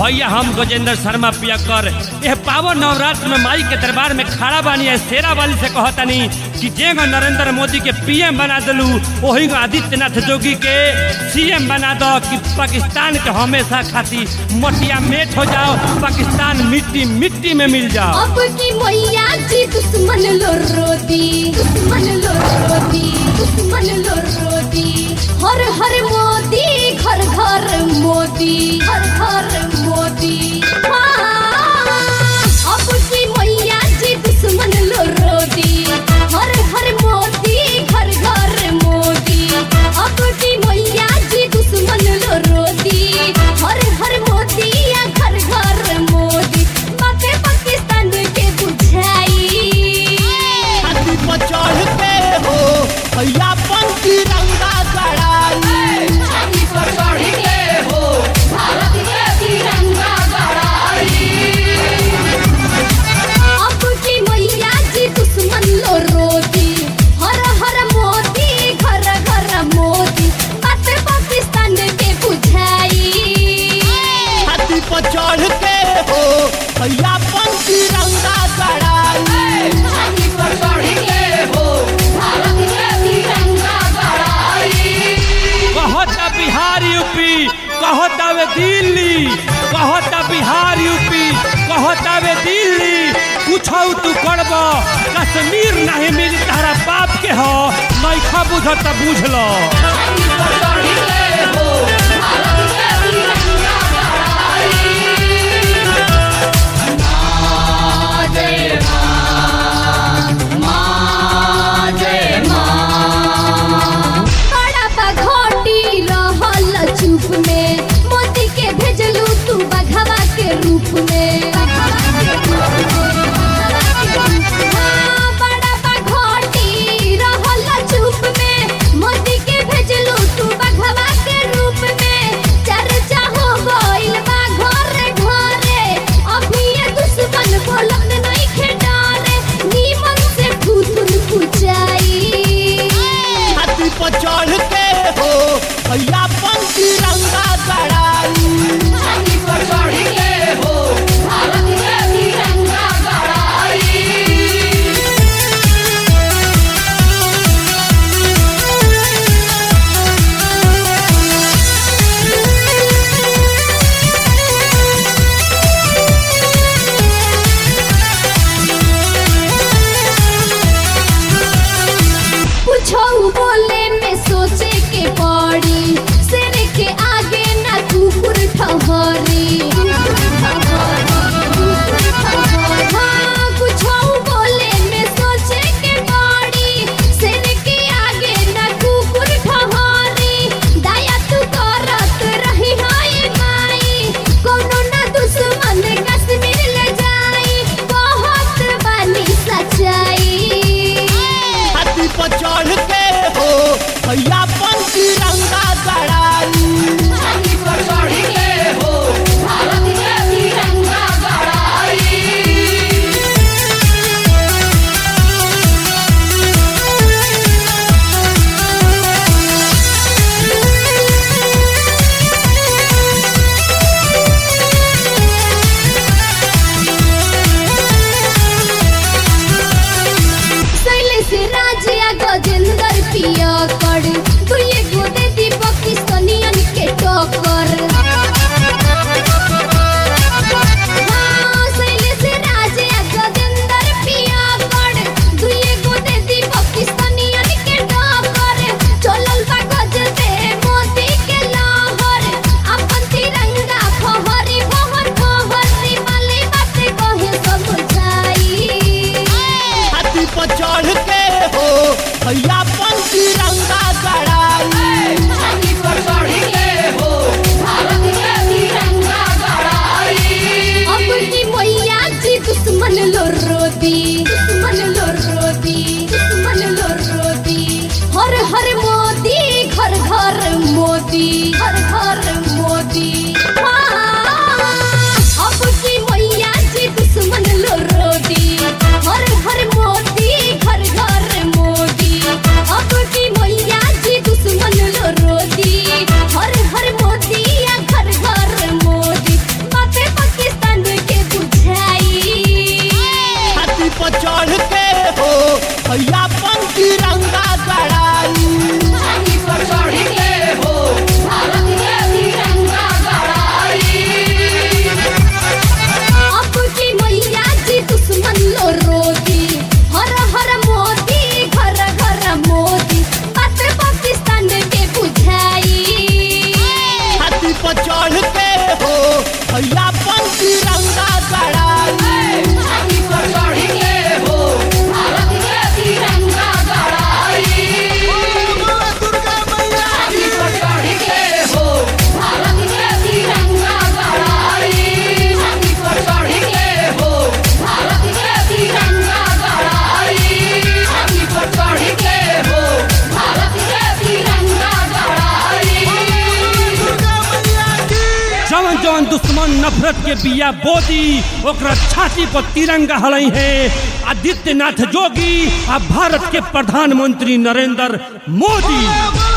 भैया हम गजेंद्र शर्मा पियकर यह पावन नवरात्र में माई के दरबार में खड़ा बानी है शेरा वाली से कहतनी कि जेगो नरेंद्र मोदी के पीएम बना दलू वही को आदित्यनाथ जोगी के सीएम बना दो कि पाकिस्तान के हमेशा खाती मटिया मेट हो जाओ पाकिस्तान मिट्टी मिट्टी में मिल जाओ अब की मैया जी दुश्मन लो रोदी दुश्मन लो रोदी दुश्मन लो रोदी हर हर मोदी घर घर मोदी घर घर मोदी हाँ, अब की मैया जी दुश्मन लो रोदी हर हर मोदी घर घर मोदी अब की मैया जी दुश्मन लो रोदी हर हर मोदी या घर घर मोदी बातें पाकिस्तान के बुझाई छाती पर चढ़ के हो भैया पंक्ति रंगा गड़ाई छाती पर चढ़ के हो भारत के तिरंगा गड़ाई अब की मैया जी दुश्मन लो रोती हर हर मोदी घर घर मोदी बातें पाकिस्तान के बुझाई छाती पर चढ़ के हो भैया पंक्ति रंगा गड़ाई छाती पर चढ़ के हो भारत के तिरंगा गड़ाई कहता बिहार यूपी कहता वे दिल्ली कहता बिहार यूपी कहता वे दिल्ली कुछ तू करब कश्मीर नहीं मिली तारा बाप के हो नैखा बुझत बुझ लो बड़ा बघोटी रहल चुप में मोदी के भेजलू तू बघवा के रूप में हाँ, बड़ा बघोटी रहल चुप में मोदी के भेजलू तू बघवा के रूप पर चढ़ के हो भैया पन तिरंगा गड़ाई छाती पर चढ़ के हो भारत के तिरंगा गड़ाई अब की मैया जी दुश्मन लो रोती हर हर मोदी घर घर मोदी बात पाकिस्तान के बुझाई छाती पर चढ़ के हो भैया पन तिरंगा गड़ाई छाती पर चढ़ के हो भारत के तिरंगा गड़ाई दुर्गा मैया छाती पर चढ़ के हो भारत के तिरंगा गड़ाई छाती पर चढ़ के हो भारत के तिरंगा गड़ाई छाती पर चढ़ के हो भारत के तिरंगा गड़ाई दुर्गा मैया की जवन जवन दुश्मन नफरत के बिया बोदी ओकरा छाती पर तिरंगा हलई है आदित्यनाथ जोगी आ भारत के प्रधानमंत्री नरेंद्र मोदी